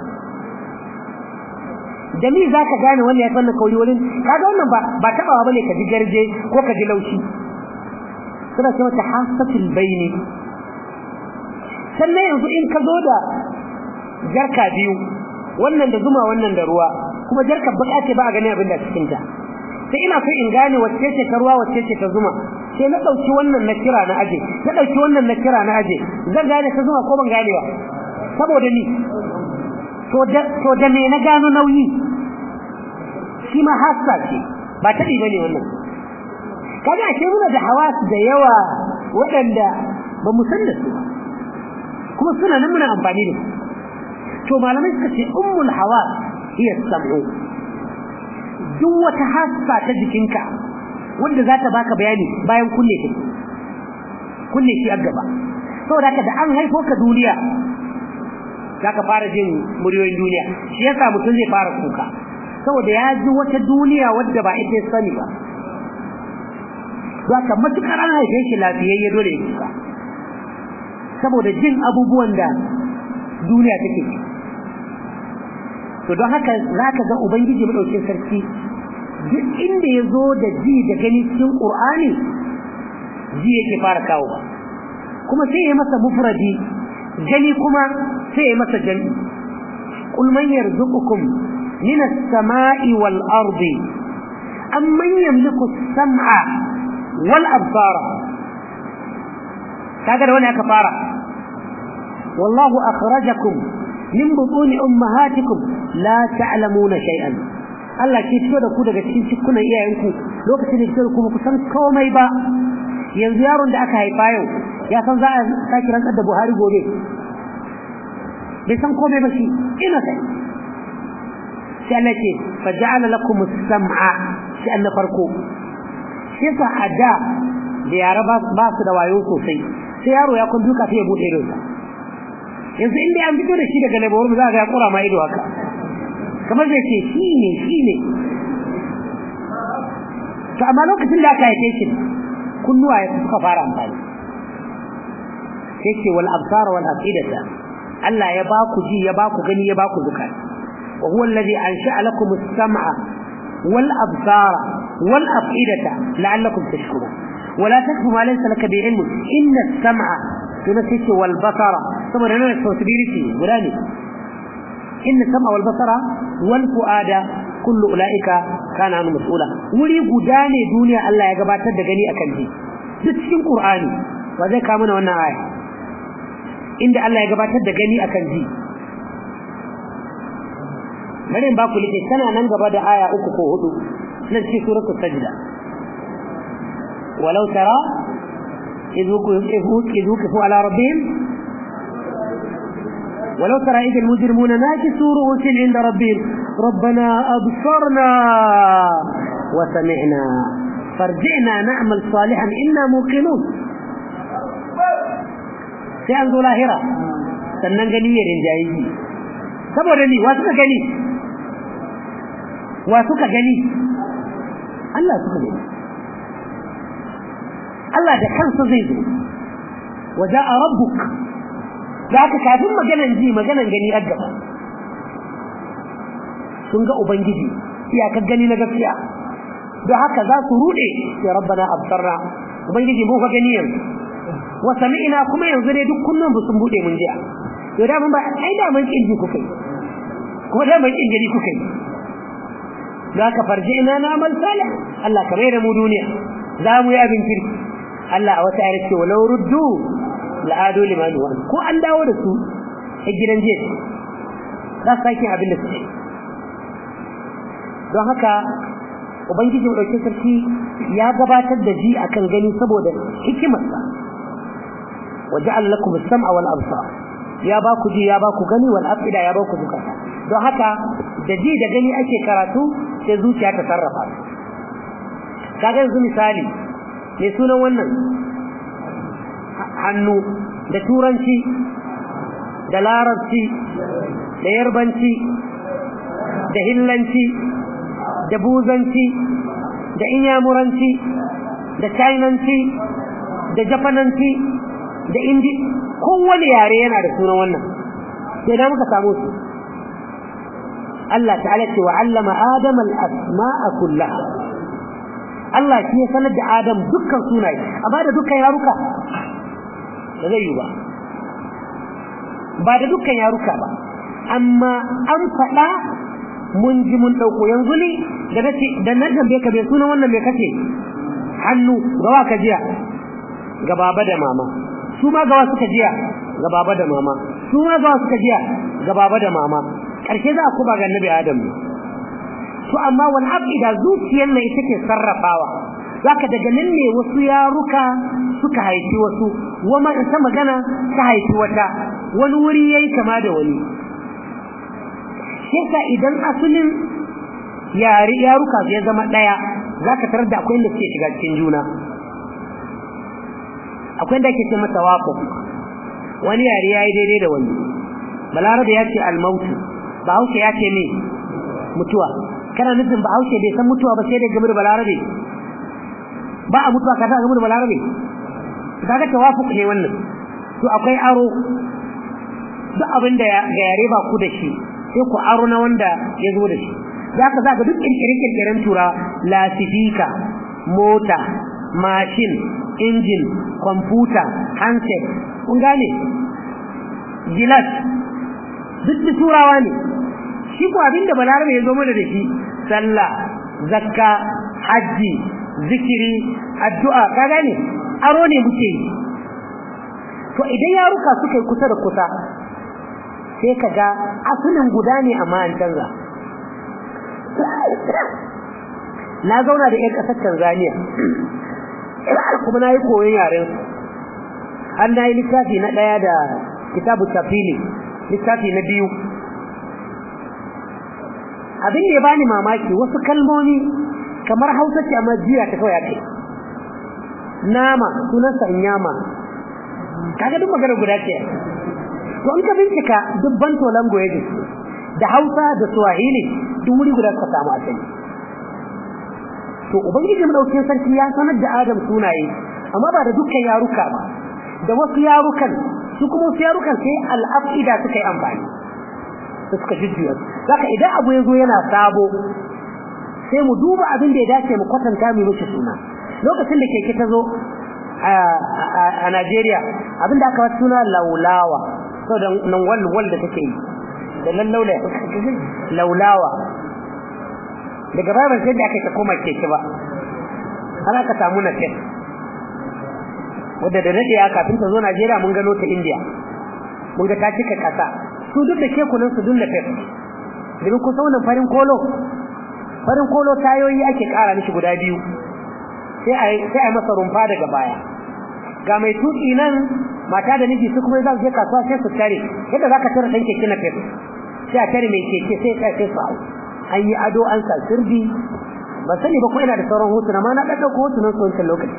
Speaker 1: da mi za ka gane wannan ya fi wannan kauri wurin kaga wannan ba ba taɓawa bane ka ji garje ko ka ji laushi suna ce mata hasatul baini sannan yanzu in ka zo da jarka biyu wannan da zuma wannan da ruwa kuma jarkar baka ce ba a gani abin da cikin ta sai ina so in gane wacce ce ta ruwa wacce ce ta zuma sai na dauki wannan na kira na aje na dauki wannan na kira na aje zan gane ta zuma ko ban gane ba saboda ni to da to da me na gano nauyi shi ma hassa ce ba taɗi bane wannan kaga ake muna da hawas da yawa waɗanda ba mu san da su ba kuma suna nan muna amfani da su to malamai suka ce ummul hawas hiya sam'u duk wata hassa ta jikinka wanda za ta baka bayani bayan kunne ta kunne shi a gaba saboda haka da an haifo ka duniya za ka fara jin muryoyin duniya shi yasa mutum zai fara kuka saboda ya ji wata duniya wadda ba ita sani ba za ka matukar an haife shi lafiyayye dole ya kuka saboda jin abubuwan da duniya take ci to don haka za ka ga ubangiji maɗaukin sarki duk inda ya zo da ji da gani cikin ƙur'ani ji yake fara kawo ba kuma sai ya masa mufradi gani kuma sai ya masa jami qul man yarzuqukum min as-sama'i wal ardi amman yamliku as-sam'a wal absara kaga da wani aka fara wallahu akhrajakum min butuni ummahatikum la ta'lamuna shay'an Allah ke fito da ku daga cikin cikunan iyayenku lokacin da fito da ku ku san komai ba yanzu yaron da aka haifa yau ya san za a sake rantsar da Buhari gobe bai san komai ba shi ina sai sai Allah ce fa ja'ala lakum as-sam'a shi an farko shi yasa a da da yara ba su da wayo sosai sai yaro ya kun duka sai ya bude idonsa yanzu inda an fito da shi daga labar za ga ya kura ma ido haka kamar zai ce shi ne shi ne to amma lokacin da aka haife shi kunnuwa ya suka fara amfani sai ce wal absar wal afidata Allah ya baku ji ya baku gani ya baku zukata wa huwa alladhi ansha'a lakum as-sam'a wal absara wal afidata la'allakum tashkurun ولا تكف ما ليس لك بعلم إن السمع تنسيك والبصر ثم نرى التوتبيرتي ولاني إن السمع والبصر والفؤاد كل أولئك كان عنه مسؤولا ولي قداني دنيا الله يقبات الدقني أكنتي تتشين قرآني وذي كامنا وانا آية إن الله يقبات الدقني أكنتي bari ba ku like tana nan gaba da aya uku ko hudu nan cikin suratul sajda ولو ترى إذ وقفوا على ربهم ولو ترى إذ المجرمون ناكسوا رؤوسهم عند ربهم ربنا أبصرنا وسمعنا فارجعنا نعمل صالحا إنا موقنون sai an zo lahira sannan gani ya rinjaye shi saboda ni wa suka gani wa suka gani Allah suka gani Allah da kansa zai zo waja'a rabbuk da aka kafin maganan ji maganan gani a gaba sun ga ubangiji iyakar gani na gaskiya don haka za su rude ya rabbana absarra ubangiji mu ka gani yanzu wa sami'na kuma yanzu ne duk kullun sun bude mun jiya to da mun ba ai da mun kin ji kukai kuma da mun kin gani kukai za ka farji ina na amal salih Allah ka mai da mu duniya za mu yi abin kirki Allah a wata ayar ce walau ruddu la'adu liman wa ko an dawo da su a gidan jiya za su sake abin da su ce don haka ubangiji ɗauki sarki ya gabatar da ji akan gani saboda hikimarsa وجعل لكم السمع والابصار ya ba ku ji ya ba ku gani wal afida ya ba ku zukata don haka da ji da gani ake karatu sai zuciya ta sarrafa kaga yanzu misali me sunan wannan hannu da turanci da larabci da yarbanci da hillanci da buzanci da inyamuranci da chinanci da jafananci da indi kowane yare yana da sunan wannan sai da muka samu su Allah ta'ala ce wa 'allama adama al-asma'a kullaha Allah shi ya sanar da Adam dukkan sunaye amma da dukkan yaruka da zai yi ba ba da dukkan yaruka ba amma an faɗa mun ji mun ɗauko yanzu ne da nace da na tambaye ka bai sunan wannan mai kace hannu gawa ka jiya ga baba da mama su ma gawa suka jiya ga baba da mama su ma gawa suka jiya ga baba da mama karshe za a kuma ga annabi adam to amma wal afida zuciyar ne ita ke sarrafawa zaka daga nan ne wasu yaruka suka haifi wasu wama ita magana ta haifi wata wani wuri yayi kama da wani sai idan asalin yare yaruka ya zama daya zaka tarar da akwai inda suke shiga cikin juna akwai inda ake ce masa wafu wani yare yayi daidai da wani balarabe ya ce almautu bahaushe ya ce ne mutuwa kana nufin bahaushe bai san mutuwa ba sai da game da balarabe ba a mutuwa ka ta game da balarabe kaga tawafuq ne wannan to akwai aro duk abin da ga yare ba ku da shi sai ku aro na wanda ya zo da shi zaka zaka duk kirkire-kirkiren tura lasifika mota mashin injin kwamfuta handset kun gane gilas duk da turawa ne shi ko abinda balarabe ya zo mana da shi sallah zakka hajji zikiri addu'a ka gane aro ne muke yi to idan yaruka suka yi kusa da kusa sai ka ga asalin guda ne amma an canza na zauna da 'yan ƙasar Tanzania kuma na yi koyon yaren har na yi littafi na ɗaya da kitabu tafili littafi na biyu abin da ya bani mamaki wasu kalmomi kamar hausa ce amma jiya ta kawai kai nama sunansa inyama kaga duk magana guda ce to in ka bincika duk banto languages da hausa da swahili duk wuri guda suka samu asali to ubangiji madaukakin sarki ya sanar da adam sunaye amma ba da dukkan yaruka ba da wasu yarukan su kuma wasu yarukan sai al'afida suka yi amfani da suka jujjuya zaka idan abu ya zo yana sabo sai mu duba abin da ya dace mu kwatanta mu mishi suna lokacin da keke ta zo a Najeriya abin da aka wata suna laulawa so da nan wal wal da take yi da lallaula laulawa daga baya ban sai da aka ta koma keke ba har aka samu na tek wadda da daɗe kafin ta zo Najeriya mun gano ta India mun ga ta cika kasa su duk da kekunan su dunna tek domin kusa wannan farin kolo farin kolo tayoyi ake ƙara mishi guda biyu sai a sai a masa rumfa daga baya ga mai tuki nan mata da miji su kuma za su je kasuwa sai su tare yadda zaka tare dan keke na tek sai a tare mai keke sai sai sai su an yi ado an sa sirbi ba sani ba ko ina da sauran hotuna ma na ɗaɗɗauko hotunan su wancan lokaci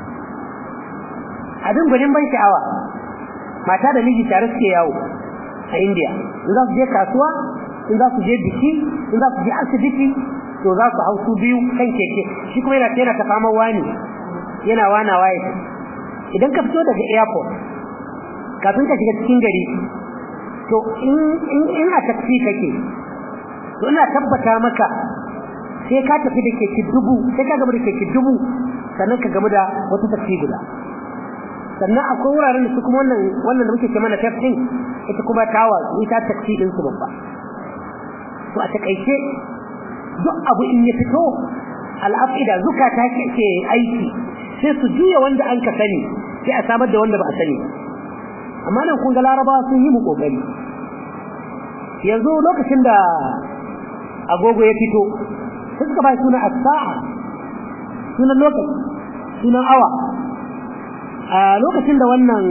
Speaker 1: abin gwanin ban sha'awa mata da miji tare suke yawo a India in za su je kasuwa in za su je biki in za su je asibiti to za su hau su biyu kan keke shi kuma yana yana ta fama wani yana wana waye idan ka fito daga airport kafin ka shiga cikin gari to in in in a taxi kake to ina tabbata maka sai ka tafi da keke dubu sai ka gama da keke dubu sannan ka gama da wata taxi guda sannan akwai wuraren da su kuma wannan wannan da muke ce mana tafsir ita kuma tawa ita taksi din su babba to a takaice duk abu in ya fito al'afida zukata ke aiki sai su juya wanda an ka sani sai a samar da wanda ba a sani amma nan kun ga larabawa sun yi mu kokari yanzu lokacin da agogo ya fito sai suka bai suna as-sa'a sunan lokaci sunan awa a lokacin da wannan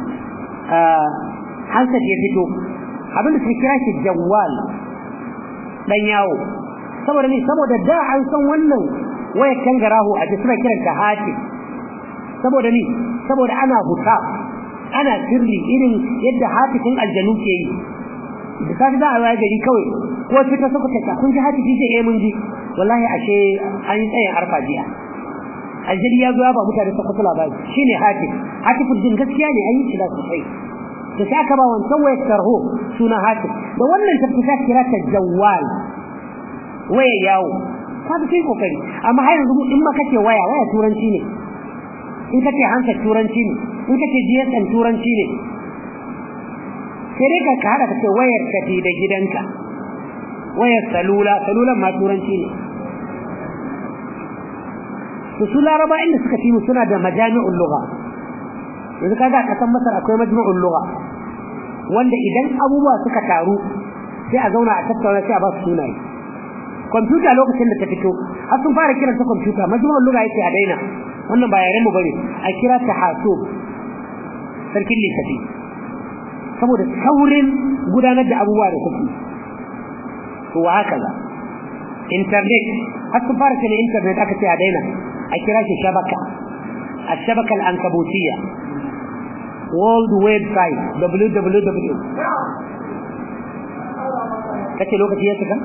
Speaker 1: hansat ya fito abinda suka kira shi jawwal dan yawo saboda ni saboda da an san wannan wayar kangarahu a suna kiran ta hati saboda ni saboda ana huta ana sirri irin yadda hatifin aljanu ke yi da safi za a waya gari kawai ko fita suka ta kun ji hatifi ce eh mun ji wallahi ashe an yi tsayin arfa jiya aljari ya zo ya ba mutane ta kusa labari shine hatif hatiful jin gaskiya ne ayi shi da sosai da sai aka ba wancan wayar tarho suna hatif da wannan tabbata kira ta jawwal waya yawo ka fi kai kokari amma har yanzu in ma kace waya waya turanci ne in kace hanka turanci ne in kace GSM turanci ne sai dai ka hada kace wayar tafi da gidanka wayar salula salulan ma turanci ne to su laraba inda suka fi mu suna da majami'ul lugha yanzu kaga kasan masar akwai majmu'ul lugha wanda idan abubuwa suka taru sai a zauna a tattauna sai a ba su sunaye kwamfuta lokacin da ta fito har sun fara kiranta kwamfuta majmu'ul lugha yake a daina wannan ba yaren mu bane a kira ta hasub sarkin lissafi saboda saurin gudanar da abubuwa da kuke to wa haka za internet har sun fara cewa internet aka ce a daina a kira shi shabaka الشبكة العنكبوتية world website www kace lokaci ya cika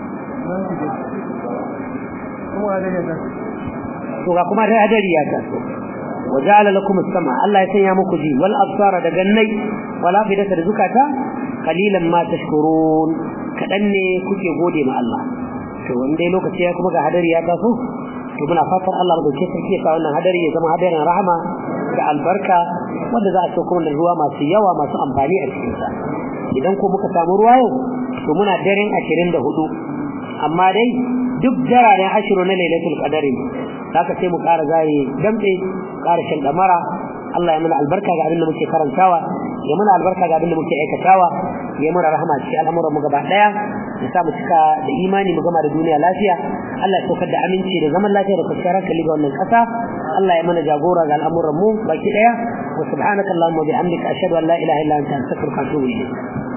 Speaker 1: to ga kuma da hadari ya taso وجعل لكم السمع الله يسنيا muku ji wal absara da gannai wal afidata da zukata qalilan ma tashkurun kadan ne kuke gode ma Allah to wanda lokaci ya kuma ga hadari ya taso to muna fatan Allah mu dauke sarki ya sa wannan hadari ya zama hadarin rahama da albarka wanda za a so kuma da ruwa masu yawa masu amfani a cikin sa idan ko muka samu ruwa yau to muna daren 24 amma dai duk dararen ashiru na lailatul qadari haka sai mu ƙara zare damtse ƙara shan damara Allah ya mana albarka ga abin da muke karantawa ya mana albarka ga abin da muke aikatawa ya mana rahama cikin al'amuran mu gaba daya ya sa mu cika da imani mu gama da duniya lafiya Allah ya saukar da aminci da zaman lafiya da kwanciyar hankali ga wannan ƙasa Allah ya mana jagora ga al'amuran mu baki daya wa subhanakallahumma wa bihamdika ashhadu an la ilaha illa anta astaghfiruka wa atubu ilayk